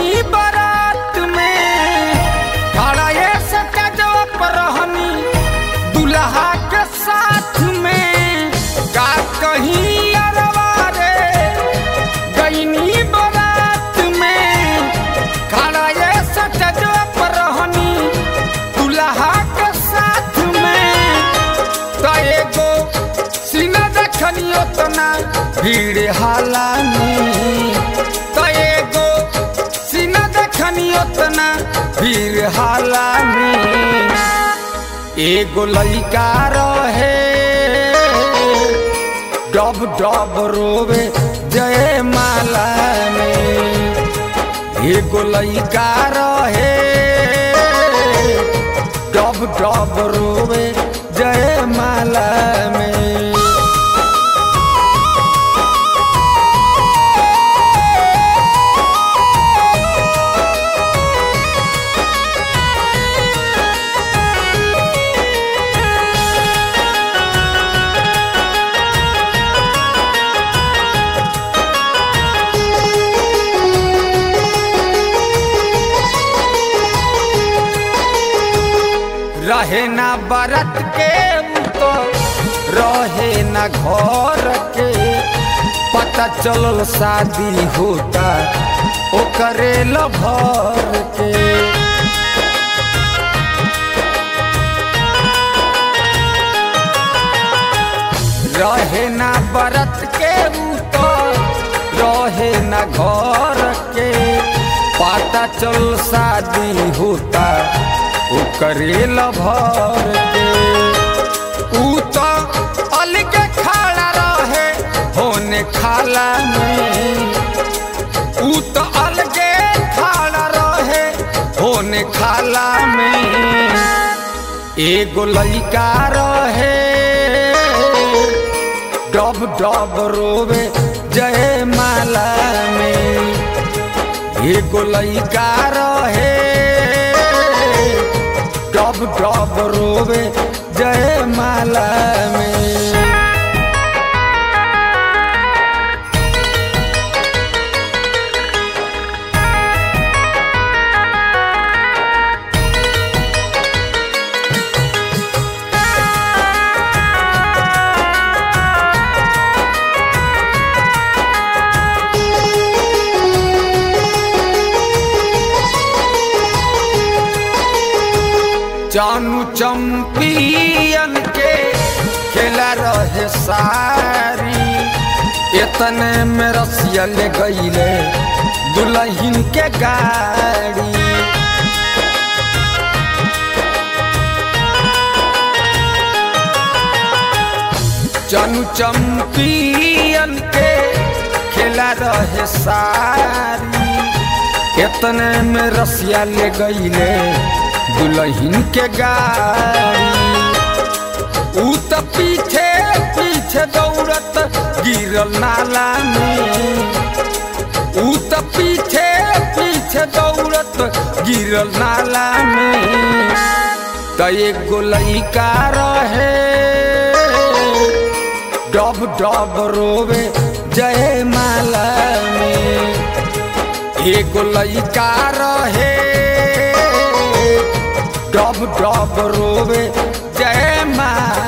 गईनी बारात में खड़ा ये सटजवा पर रहनी दुल्हा के साथ में का कहीं अरवा रे गईनी बारात में खड़ा ये सटजवा पर रहनी दुल्हा के साथ में त एगो सीना देखनी ओतना भीड़ हाला में त एगो सीना देखनी ओतना भीड़ हाला में एगो लड़का रहे डब डब रोवे जय माला में एगो लड़का रहे डब डब रोवे जय माला में रहे ना बरत के उ तो रहे ना घर के पता चलल शादी होता ओकरे लभर के रहे ना बरत के उ तो रहे ना घर के पता चल शादी होता ओकरे लभर के ऊ तो अलगे खड़ा रहे होने खाला में ऊ तो अलगे खड़ा रहे होने खाला में एगो लड़का रहे डब डब रोवे जय माला में एगो लड़का रहे डब डब रोवे जय माला में जानू चंपियन के खेला रहे सारी इतने में रसिया ले गईले दुल्हन के गाड़ी जानू चंपियन के खेला रहे सारी इतने में रसिया ले गईले दुल्हन के गाड़ी ऊ त पीछे पीछे दौड़त गिरल नाला में ऊ त पीछे पीछे दौड़त गिरल नाला में त एगो लइका रहे डब डब रोवे जय माला में एगो लइका रहे डब डब रोवे जय माँ